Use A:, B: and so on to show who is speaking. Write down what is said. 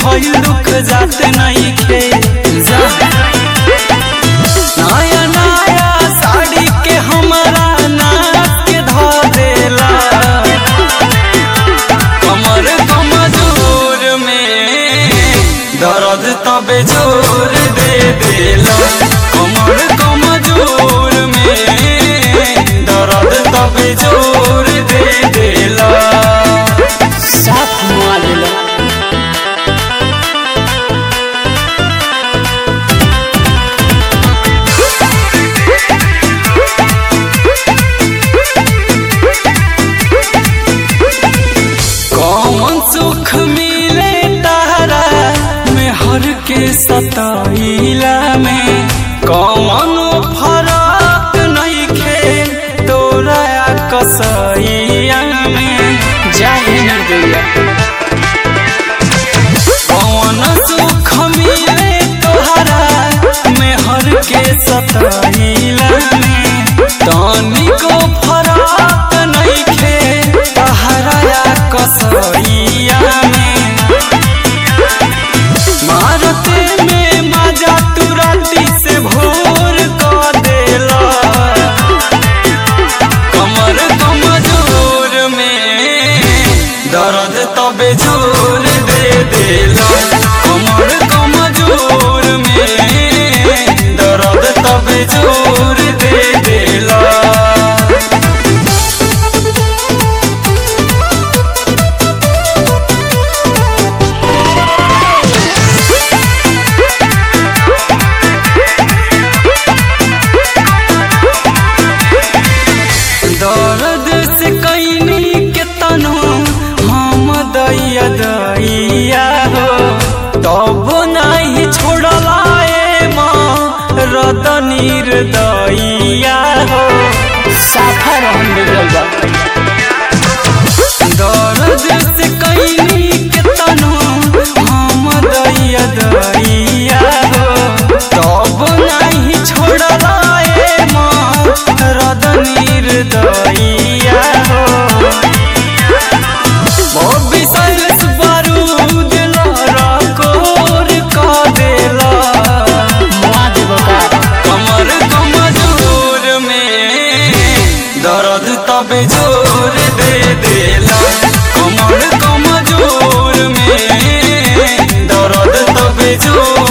A: भइल दुख जात नहीं खे जा नया नया साड़ी के हमारा नाच के धो देला कमर कमजोर में दर्द तबे जोर दे देला कमर कमजोर में दर्द तबे जोर दे देला
B: साफ मुआ देला
A: कौन सुख मिले तारा में हर के सताइला में कौन फरक नहीं खे तोरा कसैया में
B: जाए निर्दया
A: कौन सुख मिले तोहरा में हर के सताइला में तनिको फरक नहीं खे तहरा कसैया में मारते में मजा तू राती से भोर कर देला कमर कमजोर में दर्द तबे जोर दे देला कमर कमजोर में दर्द तबे जोर दे देला दर्द से कैनी के तनो हम दैया दैया हो तब नहीं छोड़ला ए माँ रद दैया हो
B: साफा रहन बिगड़ल बा
A: दर्द से कैनी के तनो हम दैया दैया हो तब नहीं छोड़ला ए माँ रद दैया हो बॉबी साइलेंस बारूद लहरा कोर का देला
B: मुआ देबो का
A: कमर कमजोर में दर्द तबे जोर दे देला कमर कमजोर में दर्द तबे जोर